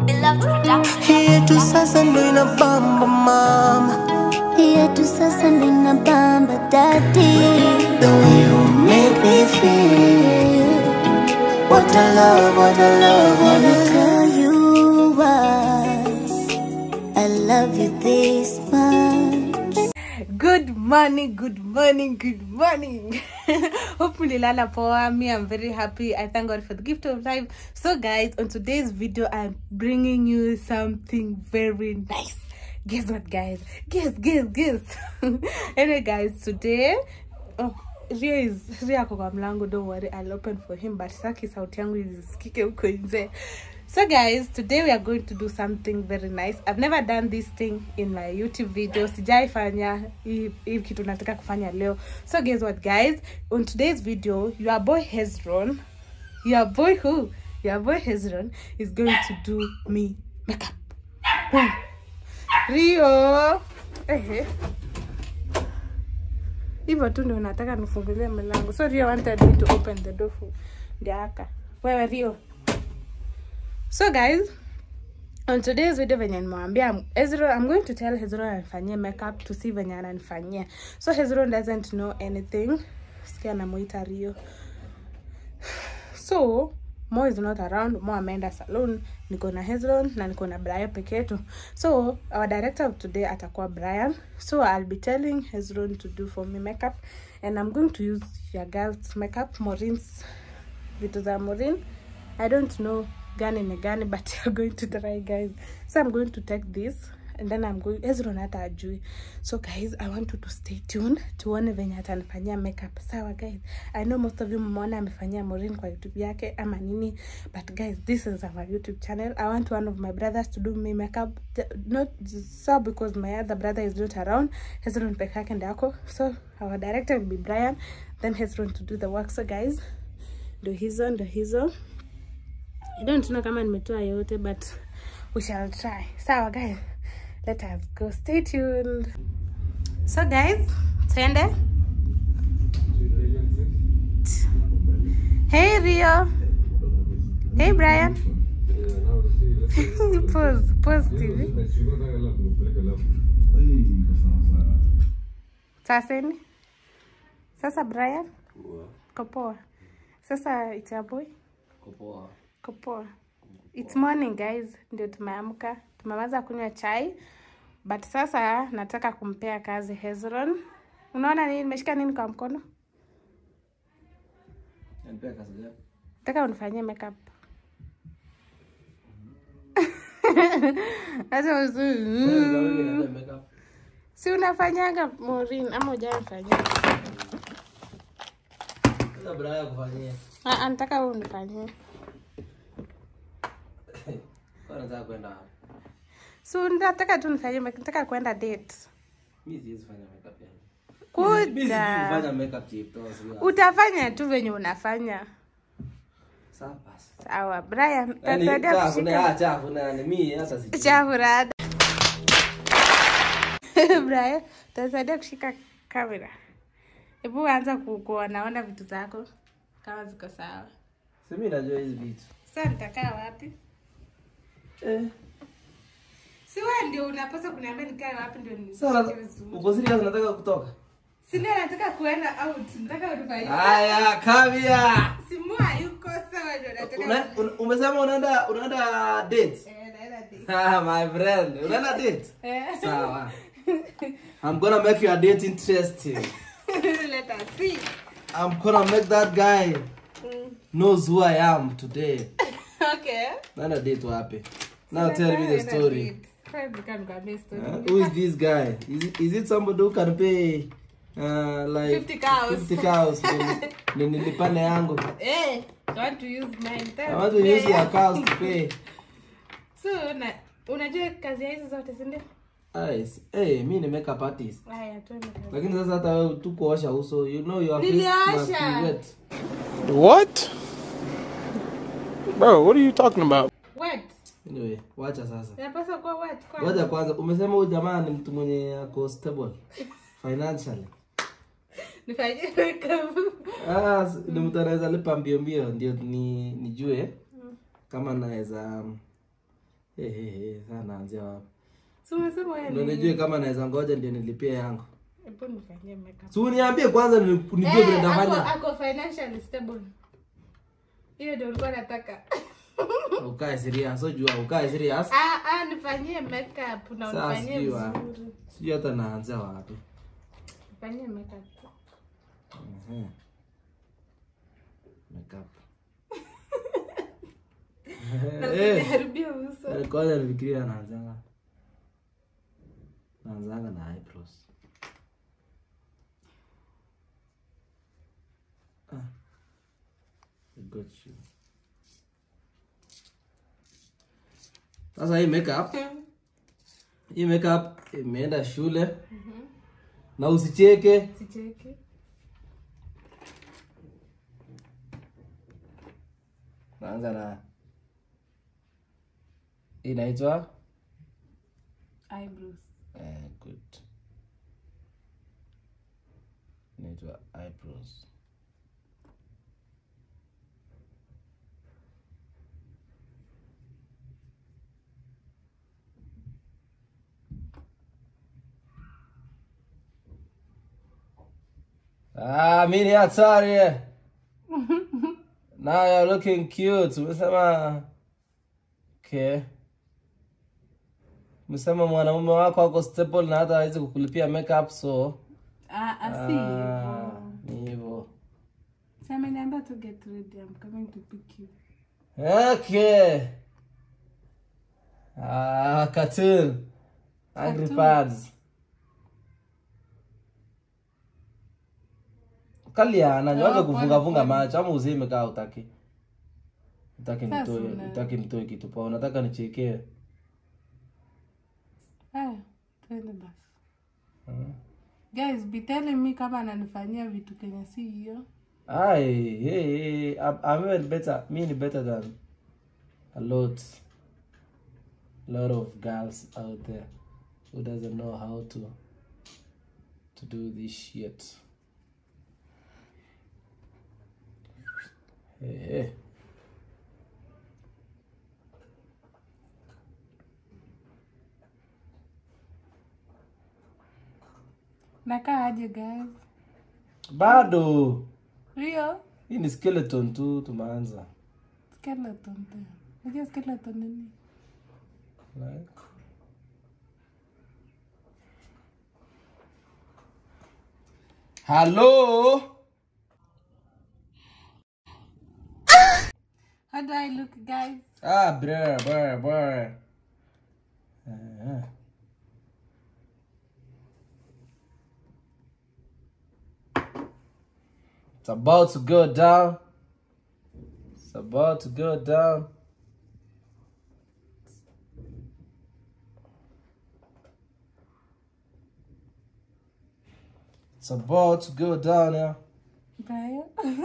Beloved Production. Hii yetu sasa ndo inabamba mama yetu sasa ndo inabamba dadi The way you make me feel What a love, what a love, what a love tell you why I love you this much good morning good morning good morning hope mlilala poa me i'm very happy i thank god for the gift of life so guys on today's video i'm bringing you something very nice guess what guys guess guess guess anyway guys today oh Rio is Rio ako kwa mlango don't worry I'll open for him but saki sauti yangu isikike huko nje so guys today we are going to do something very nice I've never done this thing in my YouTube video sijaifanya hii hii kitu nataka kufanya leo so guess what guys on today's video your boy Hezron your boy who your boy Hezron is going to do me makeup Boom. Rio ehe hivyo tu ndio nataka nifungulie mlango so rio wanted me to open the door for ndiaka wewe rio so guys on today's video venye nimewambia Hezron, i'm going to tell hezron anifanyie makeup to see venye ananifanyia so hezron doesn't know anything sikia namuita rio so mo is not around mo ameenda salon niko na hezron na niko na brian peke yetu so our director of today atakuwa brian so i'll be telling hezron to do for me makeup and i'm going to use your girls makeup morins vitu za morin i don't know gani ni gani but you're going to try guys so i'm going to take this and then i'm going hezron hata ajui so guys i want you to stay tuned tuone venye atanifanyia makeup sawa guys i know most of you mmeona amefanyia morin kwa youtube yake ama nini but guys this is our youtube channel i want one of my brothers to do me makeup J- not so because my other brother is not around hezron peke yake ndako so our director will be brian then hezron to do the work so guys ndo hizo ndo hizo I don't know kama nimetoa yote but we shall try sawa guys let us go stay tuned so guys twende hey rio hey brian pause pause tv saseni sasa brian kopoa sasa it's your boy kopoa it's morning guys ndio tumeamka tumeweza kunywa chai but sasa nataka kumpea kazi hezron unaona nini nimeshika nini kwa mkono nataka unifanyie makeup Acha usi- si unafanyaga morin ama ujaifanyia Ah, ah, nataka wewe unifanyie so nataka tu nifanyie make- nataka kwenda date kuda utafanya tu venye unafanya sawa brian tasaidia kushika chafurada brian tasaidia kushika kamera hebu anza ku- kuonaona vitu zako kama ziko sawa simi najua hizi vitu sasa nitakaa wapi si wewe ndio unapaswa kuniambia nikae wapi ndio Sasa nishike vizuri uko serious nataka kutoka si ndio nataka kuenda out nataka unifanyie haya kamia simua yuko sawa ndio nataka Una- una- umesema unaenda unaenda date eh naenda date ah my friend unaenda date eh sawa i'm gonna make your date interesting let us see i'm gonna make that guy knows who i am today okay naenda date wapi now tell me the story story Uh, who is this guy? Is it, is it somebody who can pay uh, like 50 cows. 50 cows ndio- ndio nilipane yangu? eh i want to use mine I want to use your cows to pay. so na unajua kazi ya hizi zote si ndio Guys, hey, mi ni makeup artist. haya tuende kazi Lakini sasa hata wewe tu kuosha uso, you know your face must Niliosha. be wet. What? Bro, what are you talking about? wet Anyway, wacha sasa. inapaswa kuwa wet kwanza Ngoja kwanza, umesema huyu jamaa ni mtu mwenye ako stable financially. nifanyie makeup Ah, s- ni mtu anaweza lipa mbio mbio ndio ni nijue kama naweza Eh, eh, eh, sasa naanzia wapi? Si umesema wewe Ndio ni- nijue kama naweza ngoja ndio nilipie yangu. Hebu nifanyie makeup. Si uniambie kwanza ni- nijue vile Eh, ako, nitafanya. ako financially stable. Hiyo ndio ulikuwa nataka. Ukae serious, so jua ukae serious. Ah, ah, nifanyie makeup na Sasa unifanyie sijui wa- vizuri. Sijui hata naanzia wapi. Nifanyie makeup. Mhm. Makeup. Na Eh. usiharibie uso. Eh, Kwanza nifikiria naanzanga. Naanzanga na eyebrows. Ah. I got you. Sasa hii makeup hii makeup imeenda shule na usicheke. Sicheki. Naanza na hii inaitwa Eyebrows. eh, good. Inaitwa eyebrows. Ah, mimi ni hatari. Now you're looking cute. Umesema okay. Umesema mwanaume wako ako stable na hata hawezi kukulipia makeup so Ah, ah, si hivyo. ah, ni hivyo. Si ameniambia to get ready. I'm coming to pick you. Okay. Ah, cartoon. Angry Birds. Kaliana, nyoaje Oh, kufunga pole, funga pole. macho ama uzime kaa utaki. Utaki Sasa nitoe, una- utaki nitoe kitu pa, unataka nichekee. Haya, twende basi. Guys, be telling me kama ananifanyia vitu kenye si hiyo. Ai, hey, hey, I'm, I'm even better. Me ni better than a lot, lot of girls out there who doesn't know how to to do this shit. Hey, hey. Nakaa aje guys? Bado Rio? hii ni skeleton tu tumeanza. Skeleton tena. Unajua skeleton ni nini? Like. Hello? How do I look guys? Ah, bruh, bruh, bruh. Uh, It's about to go down. It's about to go down. It's about to go down now. Brian?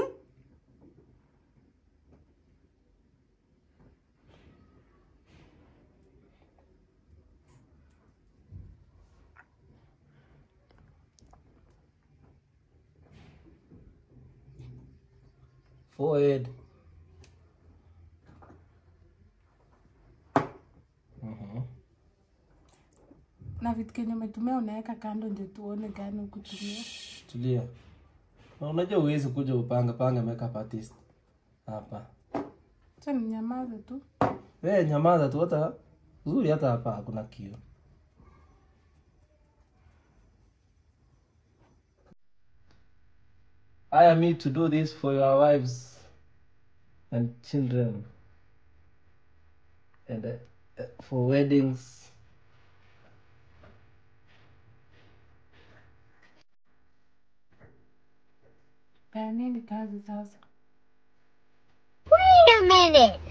Forehead. na vitu kenye umetumia unaweka kando ndio tuone gani ukutumia. Shh, Tulia. Na Unajua uwezi kuja upanga panga makeup artist hapa. Acha ninyamaze tu. Wewe nyamaza tu, hata uzuri, hata hapa hakuna kio. Hire me to do this for your wives and children and uh, uh, for weddings. Ya nini kazi sasa? Wait a minute.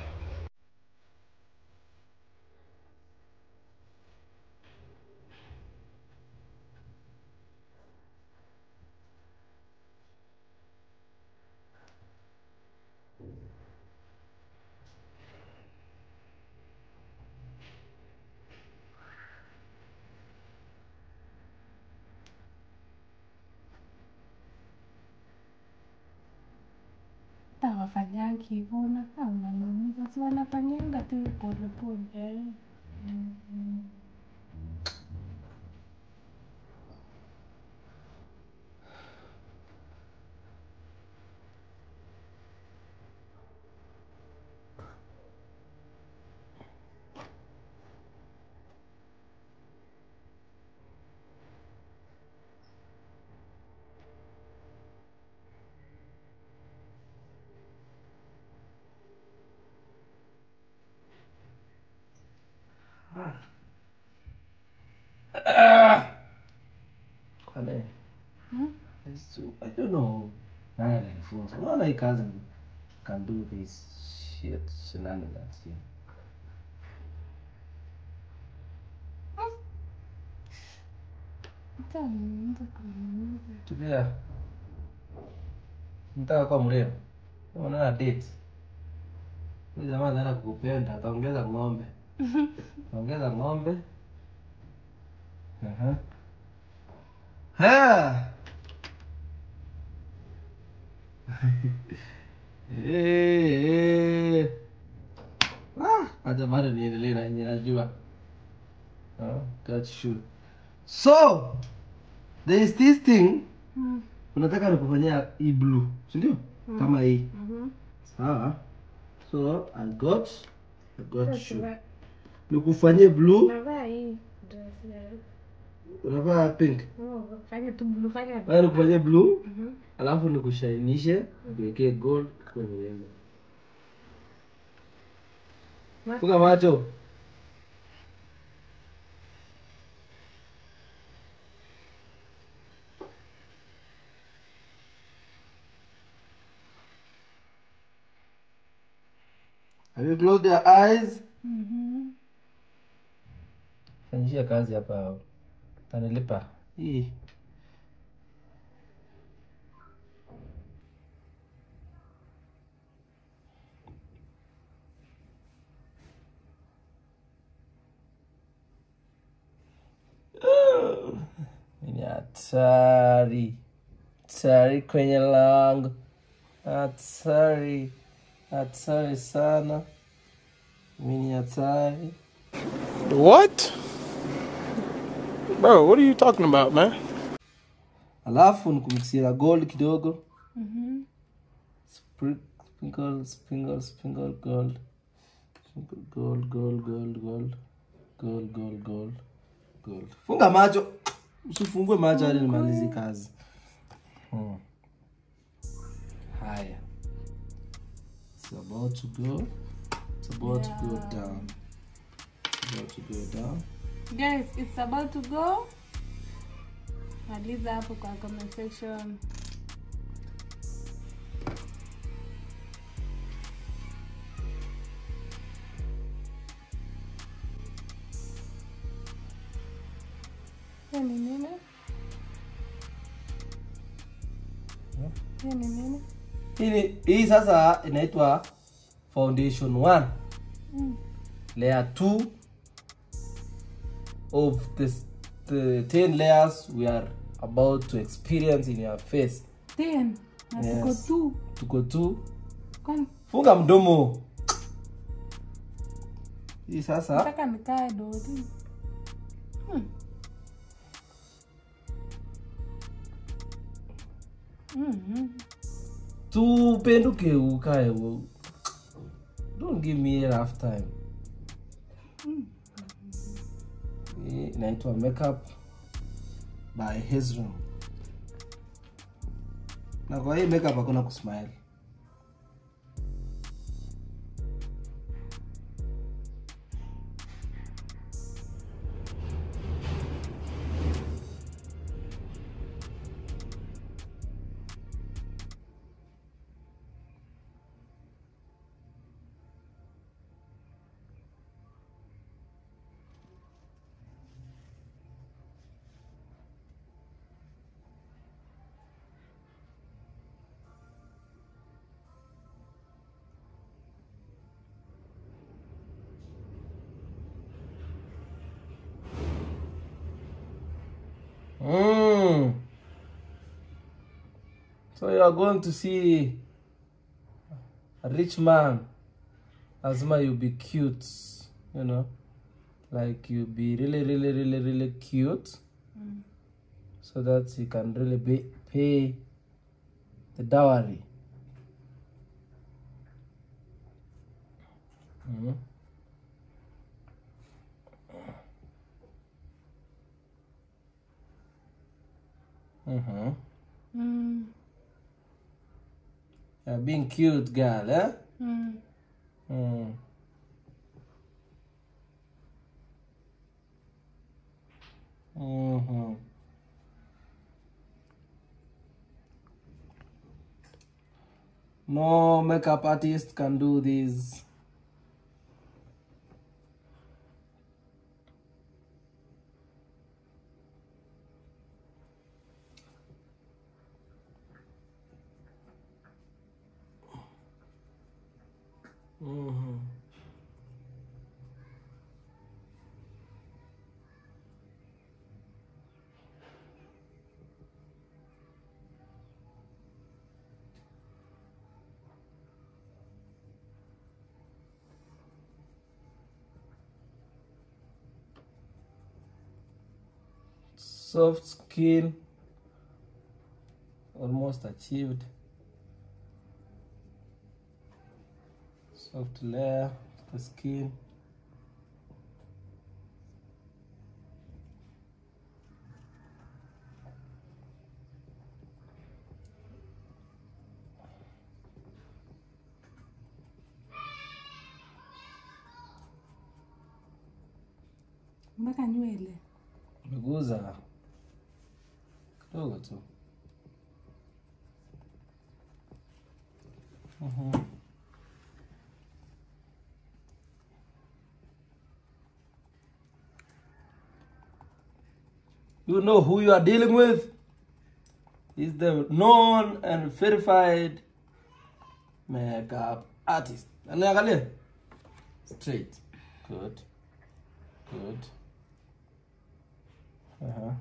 Hata wafanyangi hivyo unakaa unaniumiza, si wanafanyanga tu polepole. Kwale. So, I don't know. Nani alinifunza? Unaona hii kazi can do this shit shenanigans here. Tulia. Nataka kuwa mrembo. Unaona date. Huyu jamaa anaenda kukupenda, ataongeza ng'ombe. Ongeza ng'ombe. Aha. Ha! Eh, eh. Ah, acha bado niendelee na yenye najua. Ah, got you. So, there is this thing. Unataka nikufanyia hii blue, si ndio? Kama hii. Sawa. So, I got I got you. Nikufanyie blue, Navaa hii dress ya- unavaa pink. Oh, fanya tu blue, fanya Bado nikufanyie blue, alafu nikushainishe, niwekee gold kwenye lengo. Funga macho. Have you closed your eyes? Fanyishia kazi hapa. Tanilipa. Hii. Ni hatari. Hatari kwenye lango. Hatari. Hatari sana. Mimi ni hatari. What? Bro, what are you talking about, man? Alafu nikumikisia na gold kidogo. Spri- Sprinkle, sprinkle, sprinkle gold. Sprinkle gold, gold, gold, gold. Gold, gold, gold. Gold. Funga macho. Usifungue macho hadi nimalize kazi. Hmm. Haya. It's about to go. It's about to go down. It's about to go down. Guys, it's about to go. Maliza hapo kwa comment section. Hiyo ni nini? Hiyo ni nini? hii ni- hii sasa inaitwa foundation 1 layer 2 of the, the 10 layers we are about to experience in your face Ten. Na tuko Yes. tu. tuko tu Kwani funga mdomo hii sasa nataka nikae dodi. Hmm. Mhm. tupenduke ukae u- don't give me a rough time hii inaitwa makeup by Hezron na kwa hii makeup hakuna kusmile Mm. So you are going to see a rich man. Lazima you be cute, you know. like you be really really really really cute so that you can really be, pay the dowry Mhm. Mhm. Mm. Yeah, being cute girl, eh? Mm. Mm. Mhm. No makeup artist can do this. Mhm. Soft skin almost achieved. Soft layer of the skin. mpaka nywele Meguza kidogo tu. Mhm. You know who you are dealing with? He's the known and verified makeup artist. Angalia. Straight. Good. Good. Uh-huh.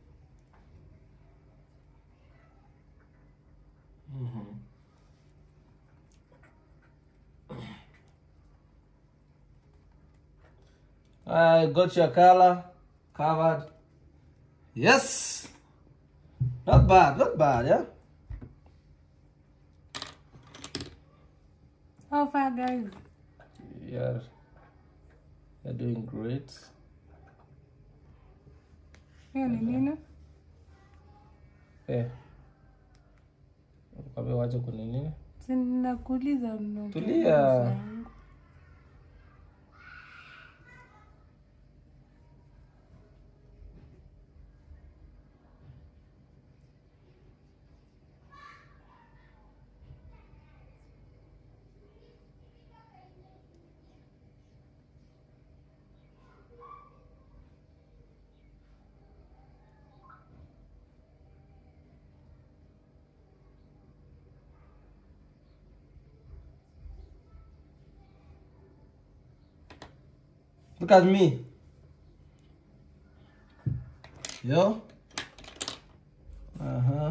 Mhm. I got your color covered. Yes. Not bad, not bad, yeah? how far guys You're, you're doing great. hiyo ni nini Eh. Kwambia wacha kunini? sinakuuliza unaongea Tulia. maisha yangu. Look at me. Yo. Uh huh.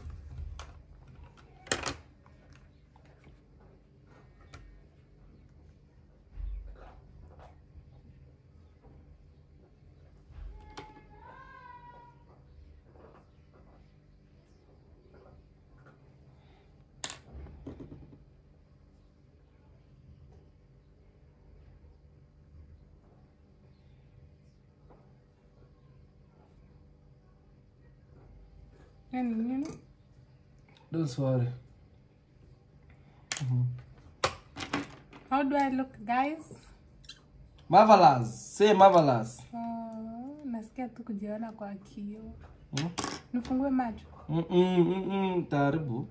hiyo ni nini Don't worry. how do i look guys Marvelous. Say marvelous. oh, nasikia tu kujiona kwa kioo Hmm? nifungue macho Mm-mm, mm-mm, Taribu.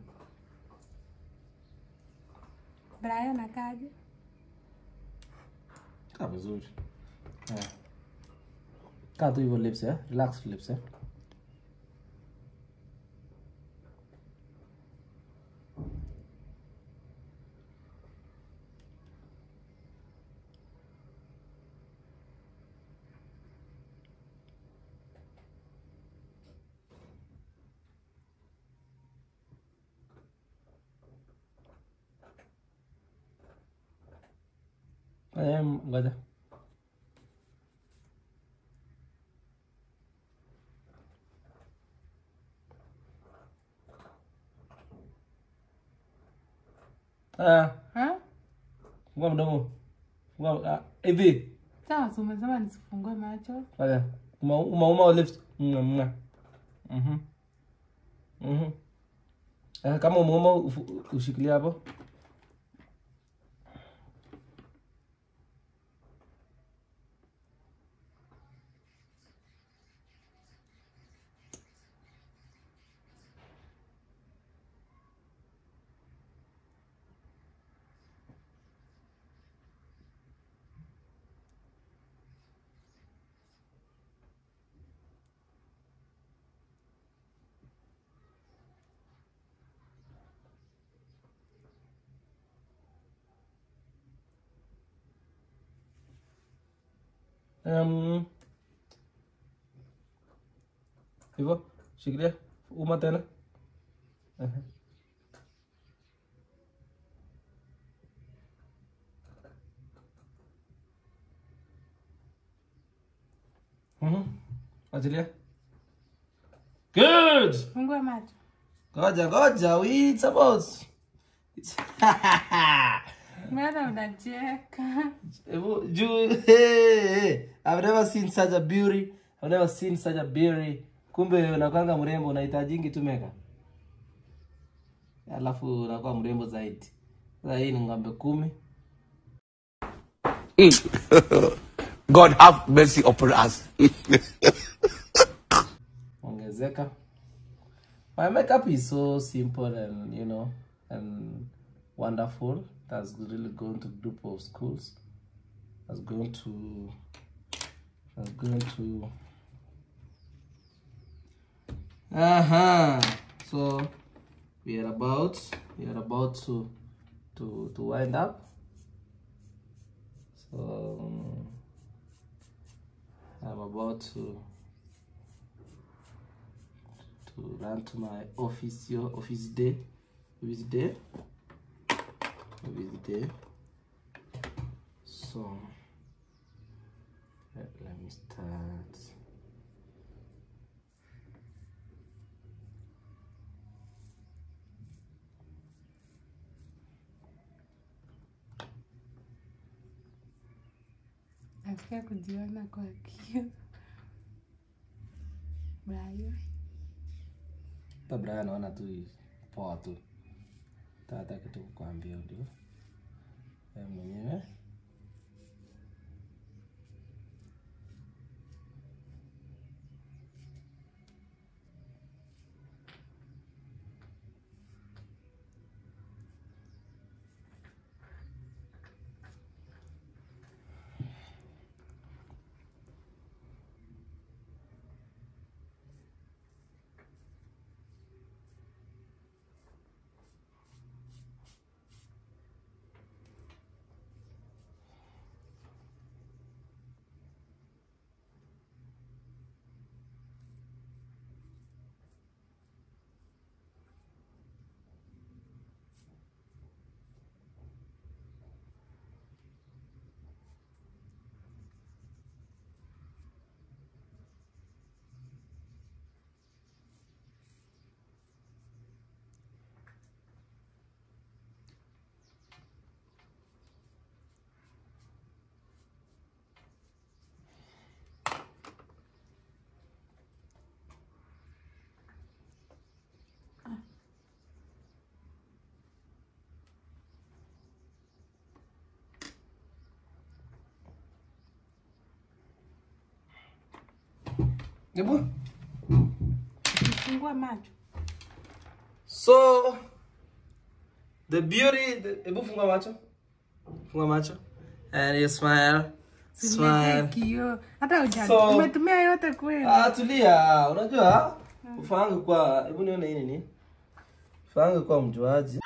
brian akaje Kaa vizuri. Eh. Kaa tu hivyo lips eh. Relax lips eh. Eh, ngoja. Ah, Ha? fungua mdomo. Fungua ah, hivi. Sawa, si umesema nisifungue macho. Haya. Uma uma uma lift. Mwa mwa. Mhm. Mhm. Eh, kama umeuma ufu- ushikilie hapo. Um, hivyo shikilia uma tena Ehe. Mhm. achilia good Fungua macho. ngoja ngoja it's about It's- Mbona unacheka? Ebu- juu hey, hey. I've never seen such a beauty I've never seen such a beauty kumbe unakwanga mrembo unahitajingi tu meka alafu unakuwa mrembo zaidi sasa hii ni ng'ombe kumi God have mercy upon us. ongezeka my makeup is so simple and you know and wonderful that's really going to group of schools that's going to that's going to uh-huh so we are about we are about to to to wind up so um, i'm about to to run to my office your office day office day office day so let, let me start Nasikia kujiona kwa kioo. Brayo. hata Brian anaona tu poa tu tata kitu kukwambia ndio wewe mwenyewe Hebu Fungua macho. So the beauty, the, hebu funga macho, funga macho, and you smile, Niweke smile. kioo. Hata uja So- umetumia yote kweli. Ah, tulia. Unajua ufahangu kwa, hebu nione hii nini, ufahangu kwa mjuaji.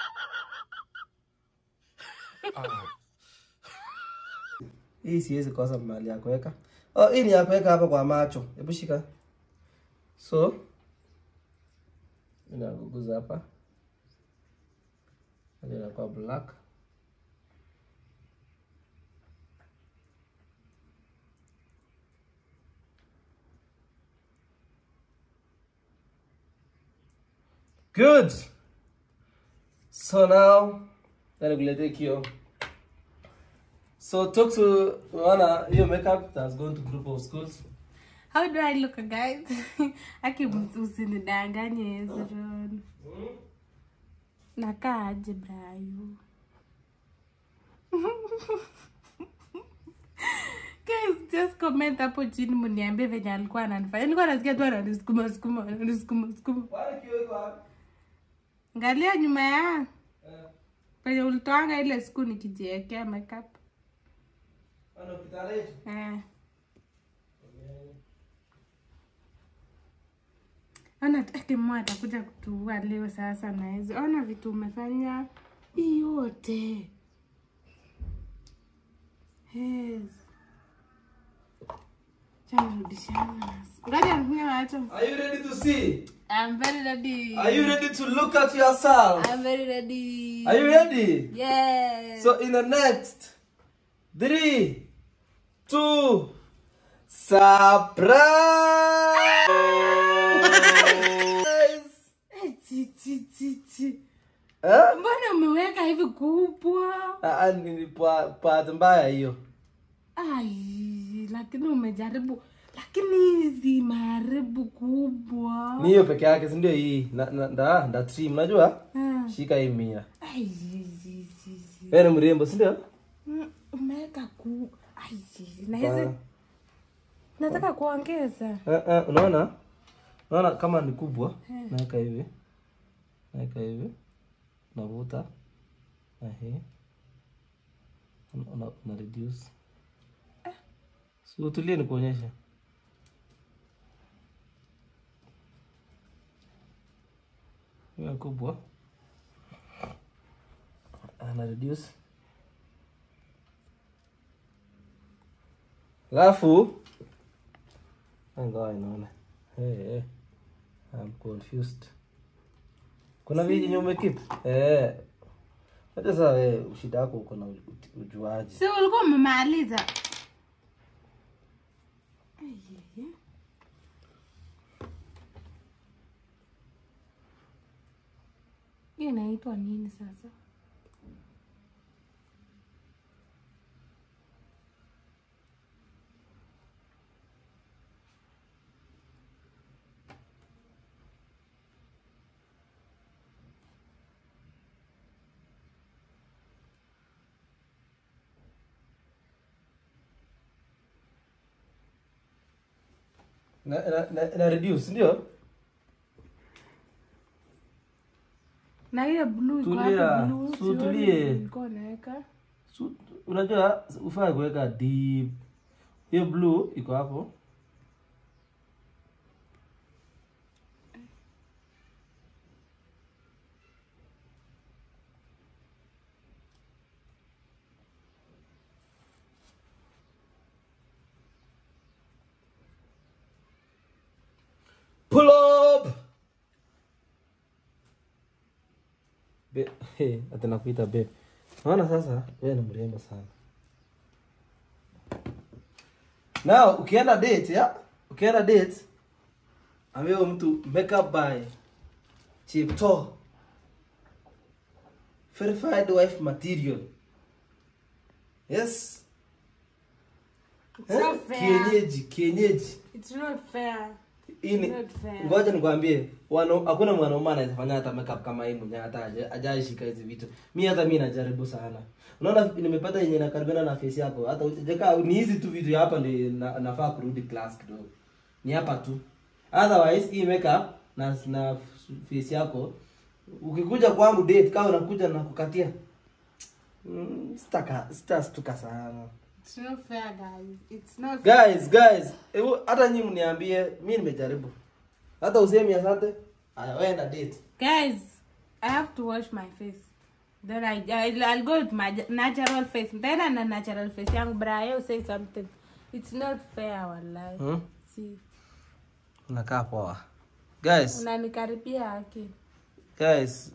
Hii siwezi kosa mahali ya kuweka. Oh, hii ni ya kuweka hapa kwa macho. Hebu shika. So inaguguza hapa. Hadi inakuwa black. Good. So now Then nikuletee kio. So talk to Wana, hiyo makeup that's going to group of schools. How do I look guys? Aki usinidanganye Hezron. Nakaa aje Brayo? Guys, just comment hapo chini mniambie venye alikuwa ananifanya. Nilikuwa nasikia tu ananisukuma sukuma, ananisukuma sukuma. Why kio iko wapi? Angalia nyuma ya penye ulitoanga ile siku nikijiwekea makeup. Ano kitanda hicho? Eh. Ona Kimo atakuja kutuua leo sasa na hizo. Ona vitu umefanya hii yote. Yes. Chanirudishana. Ngoja nifunge macho. Are you ready to see? I'm very ready. Are you ready to look at yourself? I'm very ready. Are you ready? Yes. So in the next three, two, surprise! Eh, chi, chi, chi, chi. Eh? Mbona umeweka hivi kubwa? Ah, ah, ni pa- part mbaya hiyo. Ai, lakini umejaribu, lakini hizi maharibu kubwa. Ni hiyo peke yake, si ndio hii? Na, na, nda, nda trim, unajua? Ah. Shika hii mia. Ai, zi, zi, zi. Wewe ni mrembo, si ndio? Mm, Umeweka ku ai, na hizi nataka kuongeza. Eh, eh, unaona? Unaona kama ni kubwa, naweka hivi. Naweka hivi. Navuta. Ehe. Una, una, una reduce. Si utulie nikuonyeshe. Hiyo kubwa. Ana reduce. Alafu Ingawa inaona. Hey, hey. I'm confused. Kuna viji yenye umekeep? Eh. Hata sasa wewe shida yako uko na u- ujuaji. Si ulikuwa umemaliza? Ai, ai, ai. Hiyo inaitwa nini sasa? Na, na, na, na reduce ndio? Na hiyo blue iko Tulia, hapo blue. si sioni utulie. ulikuwa unaweka. Su- Unajua ufai kuweka deep. Hiyo blue iko hapo. Pull up. Be, hey, ati nakuita babe. Naona sasa wewe ni mrembo sana. Now ukienda date ya? Ukienda date ambaye mtu makeup by Chipto. Verified wife material. Yes. It's not Eh? fair. Kienyeji, kienyeji. It's not fair. Hii ni Not fair. ngoja nikwambie, wano hakuna mwanaume anaweza fanya hata makeup kama hii mwenye hata haja- hajaishika hizi vitu. Mi hata mi najaribu sana. Unaona nimepata yenye nakaribiana na face yako. Hata ujeka ni hizi tu vitu ya hapa ndio na, nafaa kurudi class kidogo. Ni hapa tu. Otherwise hii makeup na na face yako ukikuja kwangu date kama unakuja na kukatia. Mm, sitaka sitastuka sana. It's not fair, guys. It's not Guys, guys, hebu hata nyinyi mniambie, mi nimejaribu. Hata usemi asante. Aya, wenda date. Guys, I have to wash my face. Then I, I'll, I'll go with my natural face. Then I'm a natural face. Young Brian, say something. It's not fair, wallahi. Hmm? See, Unakaa poa. Guys, unanikaribia haki. guys.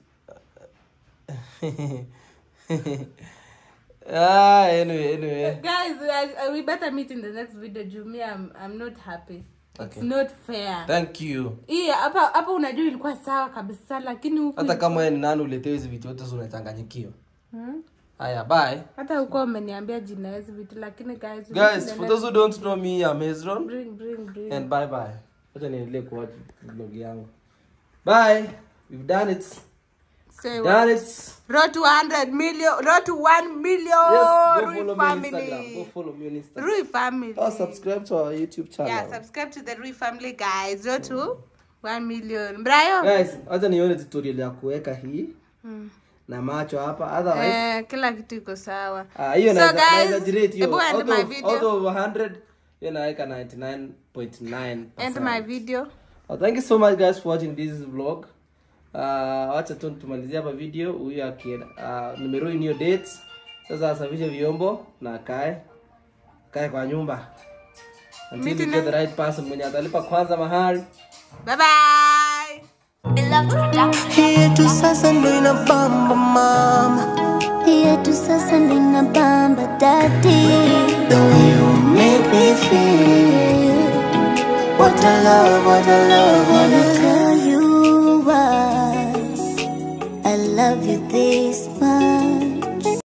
ah, anyway, anyway. Guys, I, I, we better meet in the next video. Jumi, I'm, I'm not happy. It's Okay. not fair. Thank you. Hii hapa hapa unajua ilikuwa sawa kabisa lakini huku Hata kama wewe ni nani uletewe hizi vitu yote unachanganyikiwa. Aya, bye. hata huko umeniambia jina hizi vitu lakini guys Guys, for those who don't know me, I'm Hezron. bring bring bring And bye bye. Wacha niendelee kuwatch vlog yangu. Bye. We've done it. say what? Done it. road to 100 million road to 1 million Yes, go Rui follow me on family Instagram. Go follow me on Instagram. Rui family Or subscribe to our YouTube channel. yeah subscribe to the Rui family guys road to 1 million Brayo Guys, wacha nione tutorial ya kuweka hii na macho hapa. Otherwise, eh kila kitu iko sawa ah, hiyo so naweza guys naweza jirate hiyo. hebu end Out my of, video out of 100, hiyo naweka 99.9%. end my video Oh, thank you so much guys for watching this vlog. Uh, wacha tu tumalizie hapa video. Huyu akienda uh, nimeruin hiyo date. Sasa asafishe vyombo na akae kae kwa nyumba until Meeting you get the right person mwenye atalipa kwanza mahari. bye bye Hii tu sasa ndo inabamba mama yetu sasa nina bamba dadi The way you make me feel What a love, what a love, what a